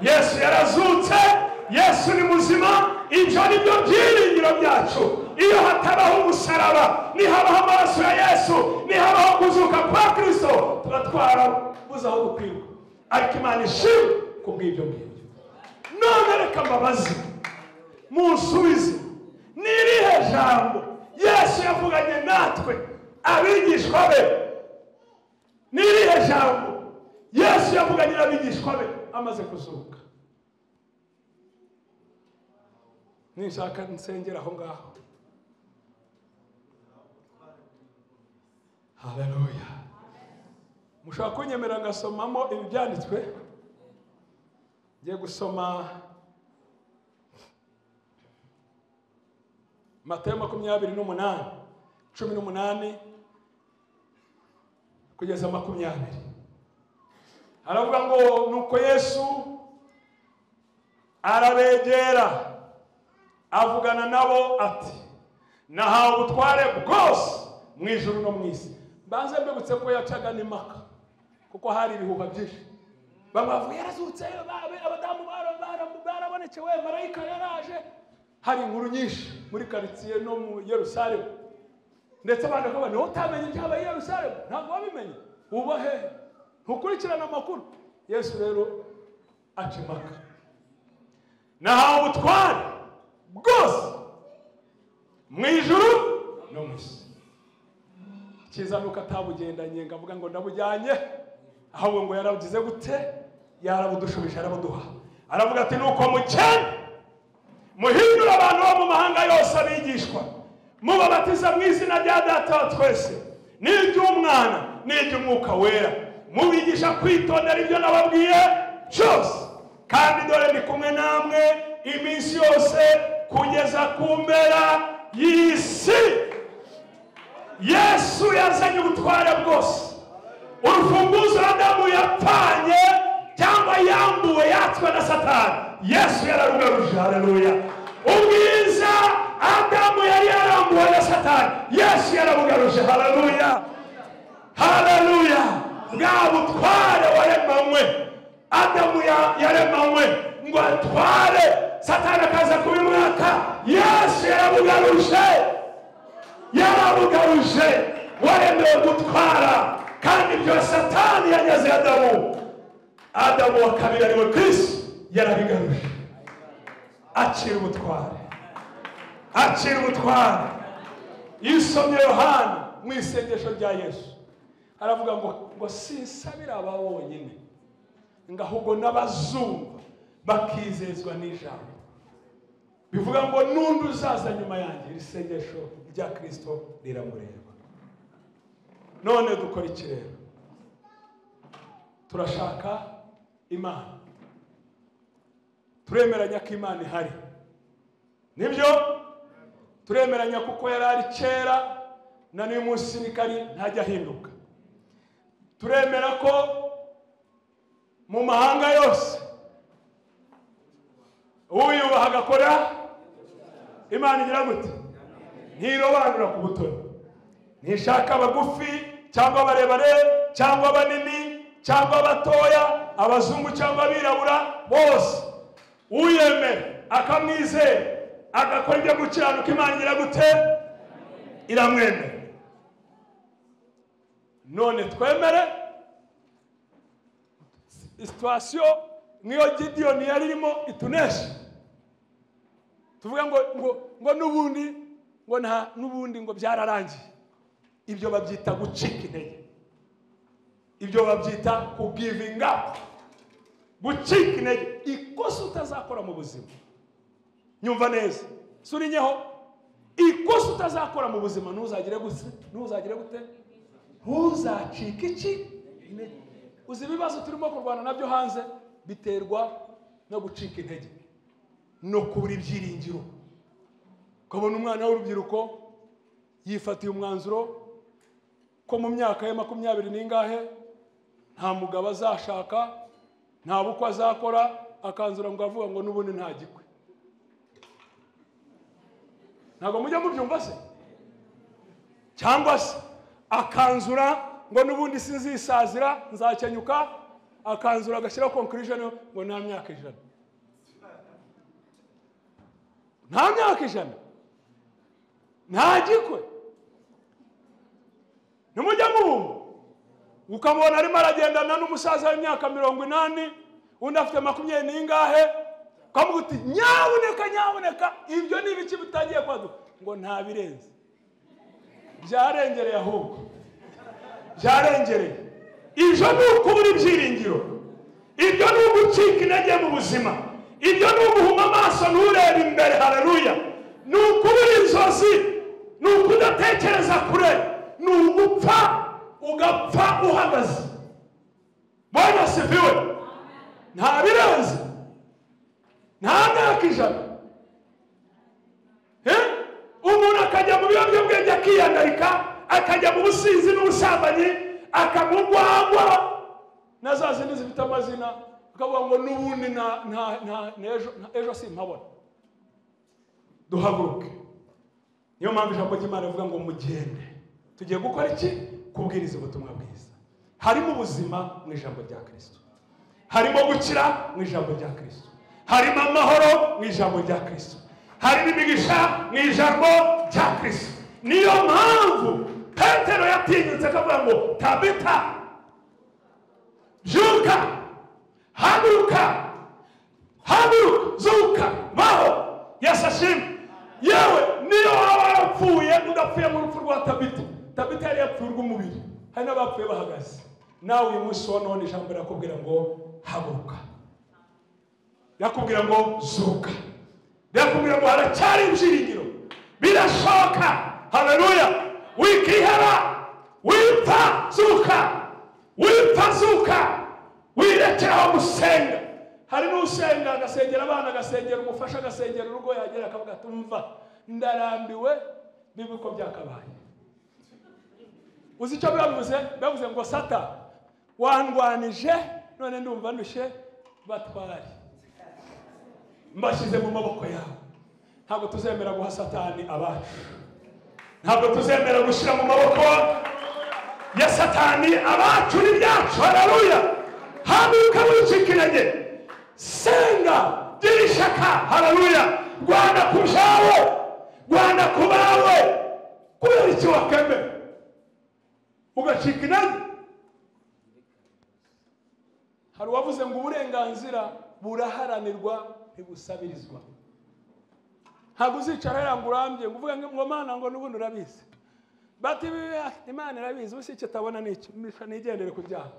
yesu yarazutse yesu ni muzima ibyo ni byo byiringiro byacu iyo hatabaho umusaraba nihabaho amaraso ya yesu nihabaho kuzuka kwa kirisito tuba twarabuze aho gukwirwa ariko imana ishimwe ku bw'ibyo ngibyo none reka mbabazi munsubize ni irihe jambo yesu yavuganye natwe abigishwa be ni irihe jambo yesu yavuganye n'abigishwa be amaze kuzuka nishaka nsengera aho ngaho haleluya mushobora kunyemera ngasomamo ibi byanditswe ngiye gusoma matayo makumyabiri n'umunani cumi n'umunani kugeza makumyabiri haravuga ngo nuko yesu arabegera avugana nabo ati nahawe ubutware bwose mu ijuru no mu isi mbanze mbibutse ko yacaga n'impaka kuko hari ibihuha byinshi bamwe bavuga yarazutse ba- abadamu bara- bara- barabonekewe marayika yaraje hari inkuru nyinshi muri karitsiye no mu yerusalemu ndetse abandi bakavuga niwe utamenye ibyabaye i yerusalemu ntabwo wabimenye uba hehe ntukurikirane amakuru yesu rero aca impaka nahawe ubutware bwose mu ijuru no mu isi cyiza nuko atabugendanye ngo avuga ngo ndabujyanye ahubwo ngo yarabugize gute yarabudushubije yarabuduha aravuga ati nuko mukene muhindure abantu bo mu mahanga yose abigishwa mubabatiza mu izina rya data wa twese n'iry'umwana n'iry'umwuka wera mubigisha kwitondera ibyo nababwiye byose kandi dore ndi kumwe namwe iminsi yose kugeza ku mpera y'isi yesu yazanye ubutware bwose urufunguzo adamu yapfanye cyangwa yambuwe yatswe na satani yesu yararugaruje haleluya ubwiza adamu yari yarambuwe na satani yesu yarabugaruje haleluya haleluya bwa butware waremanywe adamu ya- yaremanywe ngo atware satani akaza kubimwaka yesu yarabugaruje yarabugaruje waremewe gutwara kandi ibyo satani yageze adamu adamu wa kabiri ariwe kirisi yarabigaruje acira ubutware acira ubutware iyo usomye yohani mu isengesho rya yesu aravuga ngo ngo sinsabira aba bonyine ngo ahubwo n'abazumva bakizezwa n'ijambo bivuga ngo n'undi uzaza nyuma yanjye iri sengesho rya kirisito riramureba none dukora iki rero turashaka imana turemeranya ko imana ihari nibyo turemeranya kuko yari ari kera na n'uyu munsi niko ari ntajya ahinduka turemera ko mu mahanga yose uyubaha agakora imana igira gute ntirobanura ku butoni ntishaka abagufi cyangwa abarebare cyangwa abanini cyangwa abatoya abazungu cyangwa abirabura bose uyemera akamwizera agakora ibyo gukiranuka imana igira gute iramwemera none twemere situwasiyo nk'iyo gidiyoni yari irimo itunesha tuvuga ngo ngo ngo n'ubundi ngo nta n'ubundi ngo byararangiye ibyo babyita gucika intege ibyo babyita kugivinga gucika intege ikosa utazakora mu buzima nyumva neza surinyeho ikosa utazakora mu buzima ntuzagire gute ntuzagire gute ntuzacike iki intege uzi ibibazo turimo kurwana nabyo hanze biterwa no gucika intege no kubura ibyiringiro ukabona umwana w'urubyiruko yifatiye umwanzuro ko mu myaka ye makumyabiri n'ingahe nta mugabo azashaka nta bukwe azakora akanzura ngo avuga ngo n'ubundi nta gikwe ntabwo mujya mubyumva se cyangwa se akanzura ngo n'ubundi sinzisazira nzakenyuka akanzura agashyiraho conclusion ngo nta myaka ijana nta myaka ijana nta gikwe nimujya mubumva ukamubona arimo aragendana n'umusaza w'imyaka mirongo inani undi afite makumyabiri n'ingahe ukamuha uti nyabuneka nyabuneka ibyo ni ibiki bitangiye kwaduka ngo ntabirenze byarengereye ahubwo byarengereye ibyo ni ukubura ibyiringiro ibyo ni ugucika intege mu buzima ibyo ni uguhuma amaso nturebe imbere hararuya ni ukubura inzozi ni ukudatekereza kure ni ugupfa ugapfa uhagaze mbona sifiwe nta birenze nta myaka ijana Eh? umuntu akajya mu biyobyabwenge akiyandarika akajya mu businzi n'ubusambanyi akamugwagwa na za zindi zifite amazina akavuga ngo n'ubundi nta- nta- nta- n'ejo- nta- ejo simpabona duhaguruke niyo mpamvu ijambo ry'imana rivuga ngo mugende tugiye gukora iki kubwiriza ubutumwa bwiza harimo ubuzima mu ijambo rya kirisito harimo gukira mu ijambo rya kirisito harimo amahoro mu ijambo rya kirisito harimo imigisha mu ijambo rya kirisito niyo mpamvu petero yatinyutse akavuga ngo tabita byuka haguruka haguruka zuka baho yesu ashimwe yewe niyo waba warapfuye udapfuye mu rupfu rwa tabita tabita yari yapfuye urw'umubiri hari n'abapfuye bahagaze nawe uyu munsi wa none ijambo rirakubwira ngo haguruka rirakubwira ngo zuka rirakubwira ngo haracyari ibyiringiro birashoka haleluya wikihera wipfa zuka wipfa zuka wirekeraho gusenga hari n'usenga agasengera abana agasengera umufasha agasengera urugo yagera akavuga ati umva ndarambiwe bibi uko byakabaye uzi icyo bavuze bavuze ngo sata wandwanije none ndumva ndushye batware mbashyize mu maboko yawe ntabwo tuzemera guha satani abacu ntabwo tuzemera gushyira mu maboko ya satani abacu n'ibyacu hararuya haguruka wicika intege senga gira ishyaka hararuya rwanda ku byawe rwanda ku bawe kubera iki wakemera ugacika intege hari uwavuze ngo uburenganzira buraharanirwa ntibusabirizwa ntabwo uzicara hariya ngo urambye ngo uvuge ngo ngo mana ngo n'ubundi urabizi bati bibi, ah, imana irabizi ubu si icyo itabona ni iki Misha, nigendere ku byaha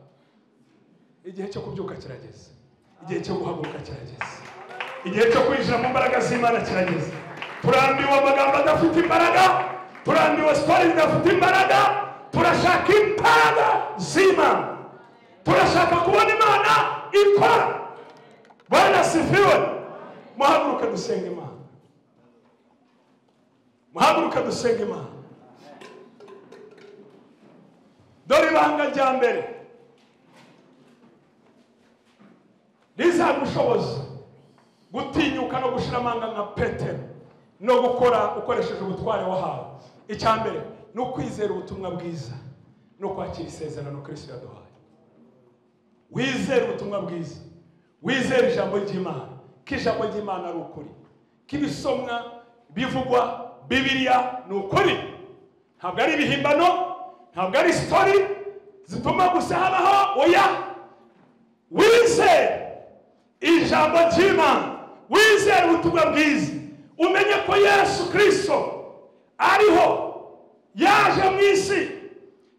igihe cyo kubyuka kirageze igihe cyo guhaguruka kirageze igihe cyo kwinjira mu mbaraga z'imana kirageze turambiwe amagambo adafite imbaraga turambiwe siporo zidafite imbaraga turashaka imbaraga z'imana turashaka kubona imana ikora bwana sifiwe muhaguruke dusenge imana muhaguruke dusenge imana dore ibanga rya mbere rizagushoboza gutinyuka no gushira amanga nka petero no gukora ukoresheje ubutware wahawe icya mbere ni ukwizera ubutumwa bwiza no kwakira isezerano kristo yaduhaye wizere ubutumwa bwiza wizere ijambo ry'imana ko ijambo ry'imana ari ukuri ko ibisomwa bivugwa bibiliya ni ukuri ntabwo ari ibihimbano ntabwo ari sitori zituma gusa habaho oya wizere ijambo ry'imana wizere ubutumwa bwiza umenye ko yesu kirisito ariho yaje mu isi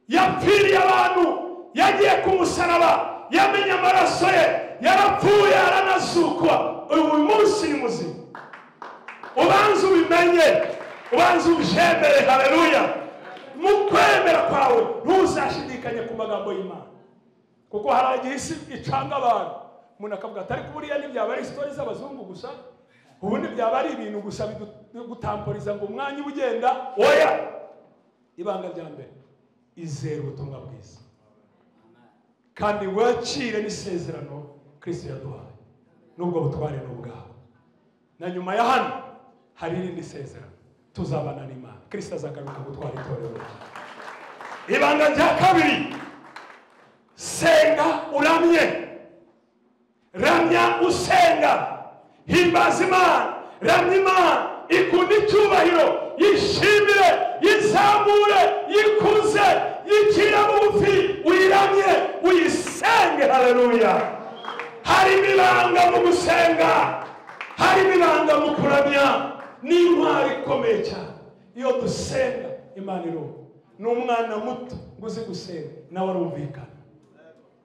yapfiriye abantu yagiye ku musaraba yamenye amaraso ye yarapfuye aranazukwa uyu munsi ni muzima ubanza ubimenye ubanza ubyemere hareruya mu kwemera kwawe ntuzashidikanye ku magambo y'imana kuko hari igihe isi icanga abantu umuntu akavuga ati ariko buriya ntibyaba ari sitori z'abazungu gusa ubundi byaba ari ibintu gusa bidutamporiza ngo umwanya uba ugenda oya ibanga rya mbere izera ubutumwa bwiza kandi wakire n'isezerano kirisito yaduhaye n'ubwo butware ni ubwawe na nyuma ya hano hari irindi sezerano tuzabana n'imana kirisito azagaruka gutwara itorero rye. ibanga rya kabiri senga uramye ramya usenga himbaza imana ramya imana ikunda icyubahiro yishimire yizamure yikuze yikira bugufi uyiramye uyisenge hareruya harimo ibanga mu gusenga harimo ibanga mu kuramya ni intwari ikomeye cyane iyo dusenga imana irumva ni umwana muto ngo uzi gusenga nawe arumvikana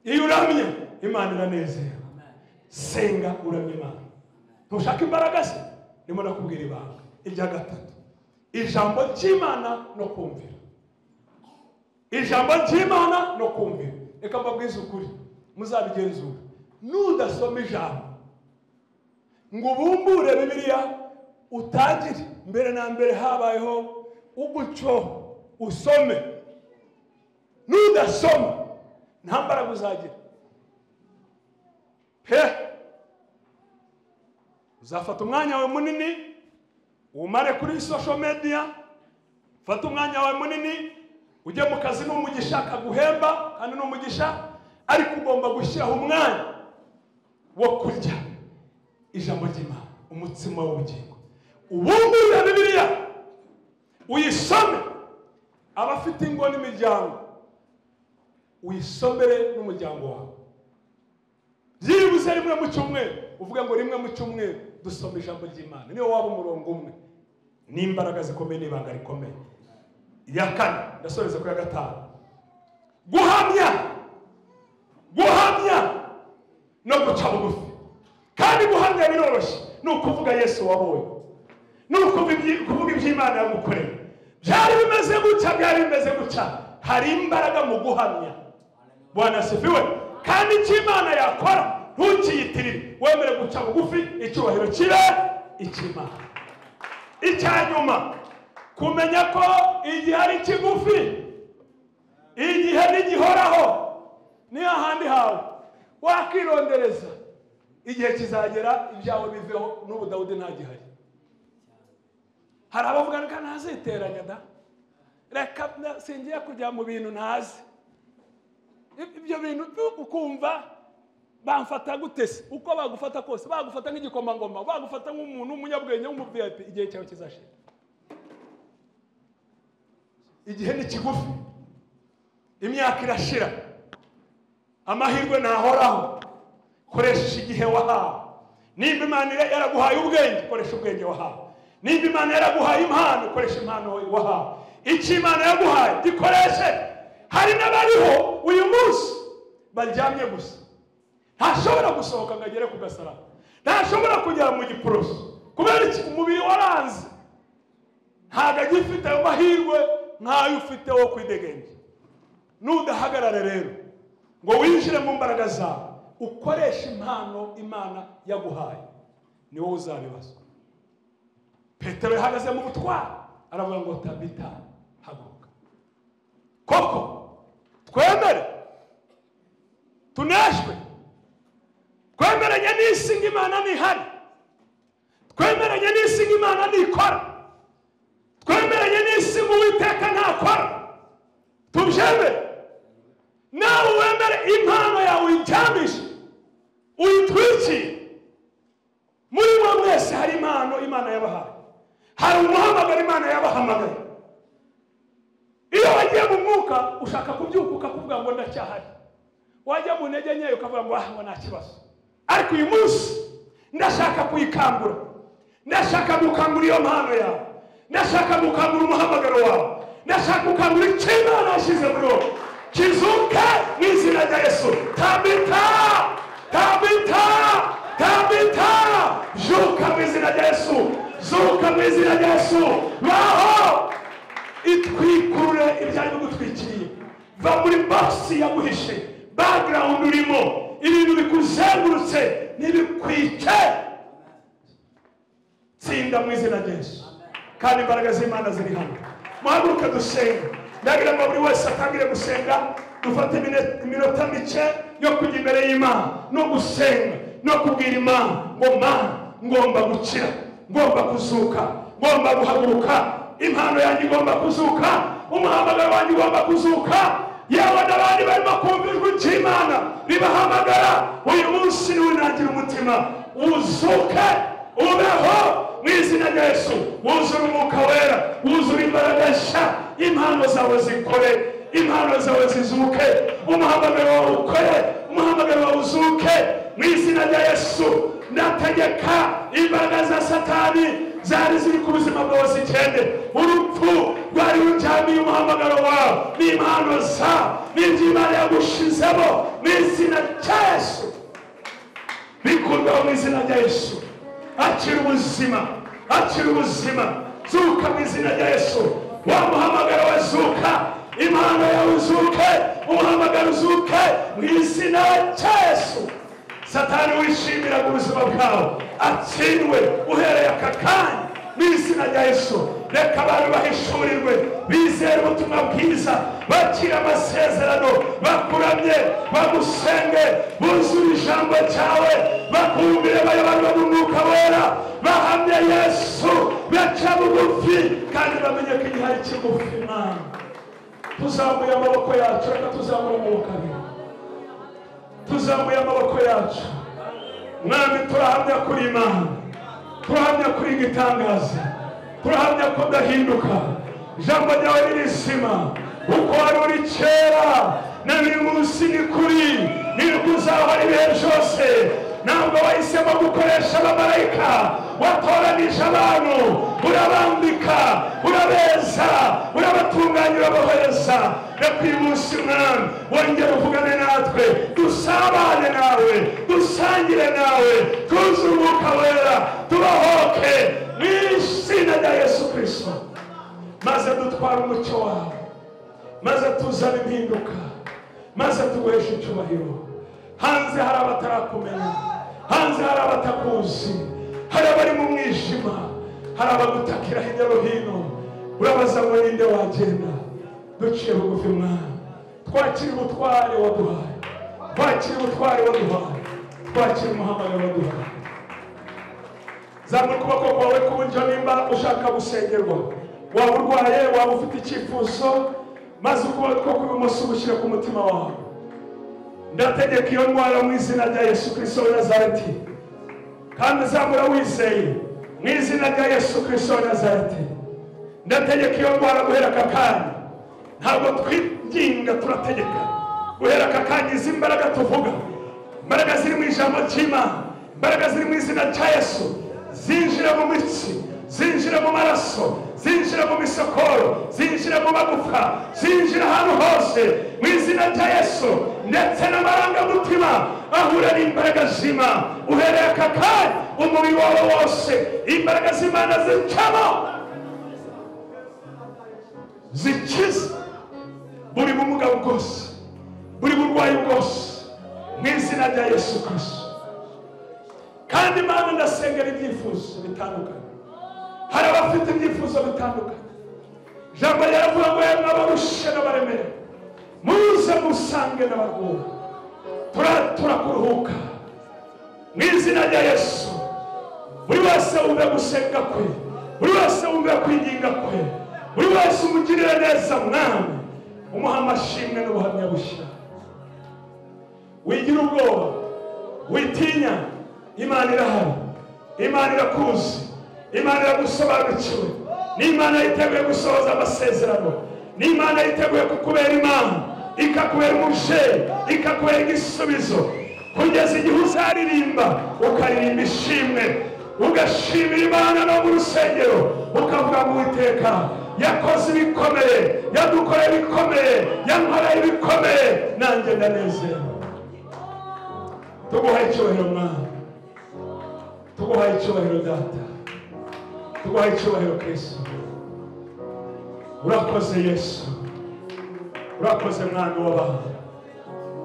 iyo uramye imana iranezerwa senga uramye imana ntushaka imbaraga se ndimo nakubwira ibanga irya gatatu ijambo ry'imana no kumvira ijambo ry'imana no kumvira reka mbabwize ukuri muzabigenzura nudasoma ijambo ngo ubumbure bibiliya utangire mbere na mbere habayeho uguco usome nudasoma nta mbaraga uzagira pe uzafata umwanya wawe munini umare kuri social media fata umwanya wawe munini ujye mu kazi ni umugisha kaguhemba kandi ni umugisha ariko ugomba gushyiraho umwanya wo kurya ijambo ry'imana umutsima w'ubugingo ubumbure bibiliya uyisome abafite ingo n'imiryango uyisomere n'umuryango wawe byibuze rimwe mu cyumweru uvuga ngo rimwe mu cyumweru dusoma ijambo ry'imana niyo waba umurongo umwe n'imbaraga zikomeye n'ibanga rikomeye iya kane ndasoreza ku ya gatanu guhamya guhamya no guca bugufi kandi guhamya biroroshye ni ukuvuga yesu wabonye ni ukuvuga iby'imana yamukoreye byari bimeze gutya byari bimeze gutya hari imbaraga mu guhamya wanasifiwe kandi icyo imana yakora ntukiyitirire wemere guca bugufi icyubahiro kibe icy'imana icya nyuma kumenya ko igihe ari kigufi igihe ntigihoraho niyo handi hawe wakirondereza igihe kizagera ibyawe biveho n'ubu dawudi ntagihari hari abavuga ngo ntaziteranya da reka singiye kujya mu bintu ntazi ibyo bintu ukumva bamfata gutese uko bagufata kose bagufata nk'igikomangoma bagufata nk'umuntu w'umunyabwenge w'umuviyayipi igihe cyawe kizashira igihe ni kigufi imyaka irashira amahirwe ntahoraho koresha igihe wahawe nimba imana yaraguhaye ubwenge koresha ubwenge wahawe nimba imana yaraguhaye impano koresha impano wahawe icyo imana yaguhaye gikoreshe hari n'abariho uyu munsi baryamye gusa ntashobora gusohoka ngo agere ku gasaraba ntashobora kugera mu giporoso kubera iki umubiri waranze ntabwo agifite ayo mahirwe nk'ayo ufite wo kwidegembya nudahagarare rero ngo winjire mu mbaraga zawe ukoreshe impano imana yaguhaye ni wowe uzabibazwa petero yahagaze mu butwari aravuga ngo tabita haguruka koko twemere tuneshwe twemeranye n'isi ng'imana ntihari twemeranye n'isi ng'imana ntikora twemeranye n'isi ng'uwiteka ntakora tubyemere nawe wemere impano yawe uyiryamishe uyitwikire muri mwe mwese hari impano imana yabahaye hari umuhamagaro imana yabahamagaye iyo wagiye mu mwuka ushaka kubyuka ukakuvuga ngo ndacyahari wajya mu ntege nkeya ukavuga ngo ngo nta kibazo ariko uyu munsi ndashaka kuyikangura ndashaka gukangura iyo mpano yawe ndashaka gukangura umuhamagaro wawe ndashaka gukangura icyo imana yashyize muri wowe kizuke mu izina rya yesu tambita tambita tambita zuka mu izina rya yesu zuka mu izina rya yesu baho itwikurure ibyari bigutwikiriye va muri bogisi yaguhishe bagirawundi urimo ibintu bikuzengurutse ntibikwice tsinda mu izina ry'ejo kandi imbaraga z'imana ziri hano muhaguruke dusenga ndagira ngo buri wese atangire gusenga dufate iminota mike yo kujya imbere y'imana no gusenga no kubwira imana ngo mana ngomba gukira ngomba kuzuka ngomba guhaguruka impano yanjye igomba kuzuka umuhamagaro wanjye ugomba kuzuka yewe n'abandi barimo kumva ijwi ry'imana ribahamagara uyu munsi niwinangira umutima uzuke ubeho mu izina rya yesu wuzure umwuka wera wuzure imbaraga nshya impano zawe zikore impano zawe zizuke umuhamagaro wawe ukore umuhamagaro wawe uzuke mu izina rya yesu ndategeka imbaraga za satani zari ziri ku buzima bwawe zikende urupfu rwari ruryamiye umuhamagaro wawe n'impano za n'ibyo imana yagushizemo mu izina rya yesu bikurwaho mu izina rya yesu akira ubuzima akira ubuzima zuka mu izina rya yesu wa muhamagaro we zuka impano yawe uzuke umuhamagaro uzuke mu izina rya yesu satani wishimiraga ubuzima bwawe atsindwe uhereye aka kanya mu izina rya yesu reka abantu bahishurirwe bizera ubutumwa bwiza bakira amasezerano bakuramye bagusenge buzure ijambo ryawe bakumvire bayoborwa n'umwuka wera bahamye yesu baca bugufi kandi bamenye ko igihe ari kigufi imana tuzamuye amaboko yacu reka tuzamure amaboko abiri tuzamuye amaboko yacu mwami turahamya kuri imana turahamya kuri igitangaza turahamya ko udahinduka ijambo ryawe ni rizima uko wari uri kera na buri munsi ni kuri nibwo uzahora ibihe byose ntabwo wahisemo gukoresha abamarayika watoranije abantu urabambika urabeza urabatunganya urabohereza reka uyu munsi mwami wongere uvugane natwe dusabane nawe dusangire nawe twuzuye umwuka wera tubahoke mu izina rya yesu kirisito maze dutware umucyo wawe maze tuzane impinduka maze tuguheshe icyubahiro hanze hari abatarakumenya hanze hari abatakuzi hari abari mu mwijima hari abagutakira hirya no hino urabaza ngo ninde wagenda duciye bugufi mwana twakira ubutware waduhaye twakira ubutware waduhaye twakira umuhamagaro waduhaye zamura ukuboko kwawe k'uburyo nimba ushaka gusengerwa waba urwaye waba ufite icyifuzo maze ukuboko kw'ibumoso gushyira ku mutima wawe ndategeka iyo ndwara mu izina rya yesu kirisito wa nazareti kandi uzamura wizeye mu izina rya yesu kirisito wa nazareti ndategeka iyo ndwara guhera aka kanya ntabwo twibyirinda turategeka guhera aka kanya izi mbaraga tuvuga imbaraga ziri mu ijambo ry'imana imbaraga ziri mu izina rya yesu zinjira mu mitsi zinjira mu maraso zinjira mu misokoro zinjira mu magufa zinjira ahantu hose mu izina rya yesu ndetse n'amarangamutima ahura n'imbaraga zima uhereye aka kanya umubiri wawe wose imbaraga z'imana zicamo zikiza buri bumuga bwose buri burwayi bwose mu izina rya yesu kirisito kandi imana ndasengera ibyifuzo bitandukanye hari abafite ibyifuzo bitandukanye ijambo riravuga ngo yemwe abarushe n'abaremera muze musange n'abarwuha turatura kuruhuka mu izina rya yesu buri wese wumve gusenga kwe buri wese wumve kwinginga kwe buri wese umugirire neza mwami umuha amashimwe n'ubuhamya bushya wigira ubwoba witinya imana irahari imana irakuzi imana iragusobanukiwe n'imana yiteguye gusohoza amasezerano n'imana yiteguye kukubera imana ikakubera umubyeyi ikakubera igisubizo kugeza igihe uzaririmba ukaririmba ishimwe ugashimira imana no mu rusengero ukavuga ngo uwiteka yakoze ibikomeye yadukoreye ibikomeye yankoreye ibikomeye nanjye ndanezerwa tuguhaye icyubahiro mwana tuguhaye icyubahiro data tuguhaye icyubahiro kristo urakoze yesu urakoze mwana w'abantu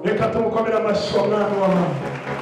reka tumukomere amashyi wa mwana w'abantu